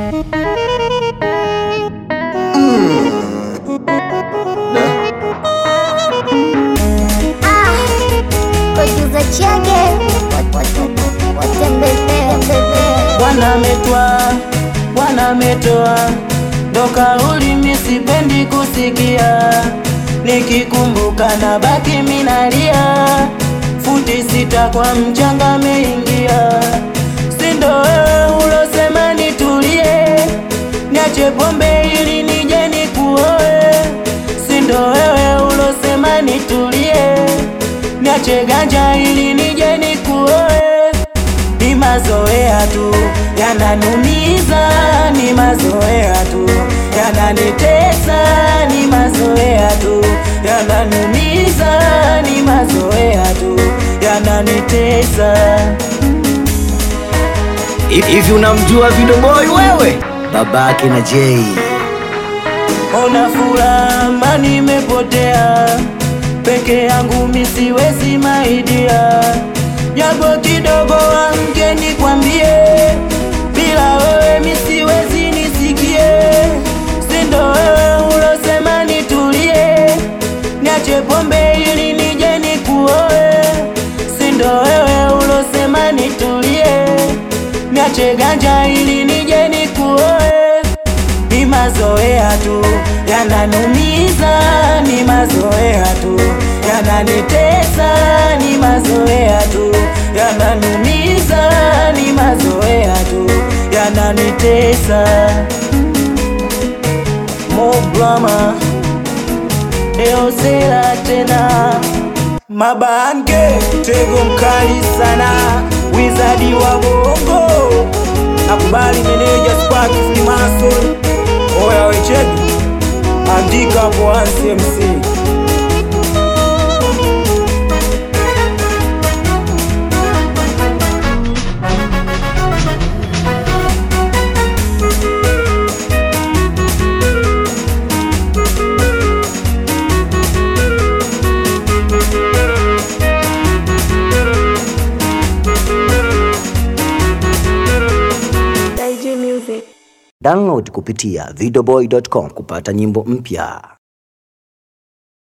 Producer Chege watembezee Bwana ametwa, Bwana ametoa, ndo kauli mi sipendi kusikia, nikikumbuka na baki minalia, futi sita kwa mchanga meingia, sindo wewe ulosema nitulie, niache pombe ili nije nikuoe, sindo wewe ulosema nitulie, niache ganja ili nije nikuoe ni mazoea tu yananumiza, ni mazoea tu yananitesa, ni mazoea tu yananumiza, ni mazoea tu yananitesa. Hivi unamjua Video Boy wewe? Babake na Jay. Ona furaha nimepotea peke yangu, misiwezi maidia, japo kidogo amke nikwambie, bila wewe misiwezi nisikie, sindo wewe ulosema nitulie, niache pombe ili nije nikuoe, sindo wewe ulosema nitulie, niache ganja ili nije nikuoe ni mazoea tu yananumiza, ni mazoea tu yananitesa, ni mazoea tu yananumiza, ni mazoea tu yananitesa. Mobrama eosela tena mabange tego mkali sana, wizadi wa bongo nakubali meneja Spark Freemason oya wecheki andika hapo Ansi MC Download kupitia videoboy.com kupata nyimbo mpya.